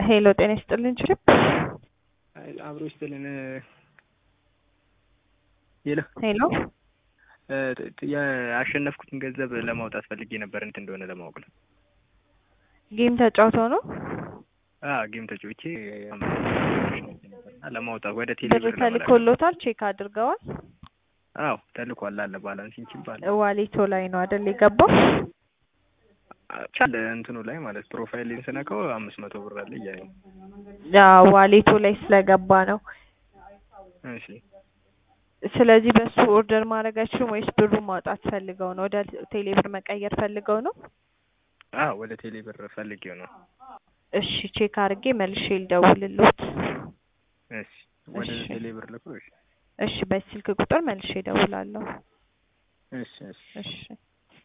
ሄሎ ጤና ይስጥልን ችሪፕ አብሮ ይስጥልን። ሄሎ ሄሎ ያሸነፍኩትን ገንዘብ ለማውጣት ፈልጌ ነበር እንትን እንደሆነ ለማወቅ ነው። ጌም ተጫውተው ነው አዎ ጌም ተጫውቼ ለማውጣት ወደ ቴሌ ብር ተልኮሎታል? ቼክ አድርገዋል? አዎ ተልኳል አለ ባላንስ ይችላል ዋሌቶ ላይ ነው አይደል የገባው? ቻለ እንትኑ ላይ ማለት ፕሮፋይልን ስነካው አምስት መቶ ብር አለ እያለ ነው። አዎ ዋሌቶ ላይ ስለገባ ነው። እሺ ስለዚህ በሱ ኦርደር ማድረግ አይችሉም ወይስ ብሩን ማውጣት ፈልገው ነው? ወደ ቴሌ ብር መቀየር ፈልገው ነው? አዎ ወደ ቴሌ ብር ፈልጌው ነው። እሺ ቼክ አድርጌ መልሼ ልደውልልዎት። እሺ ወደ እሺ። ቴሌ ብር ልኩ። እሺ እሺ በስልክ ቁጥር መልሼ እደውላለሁ። እሺ እሺ እሺ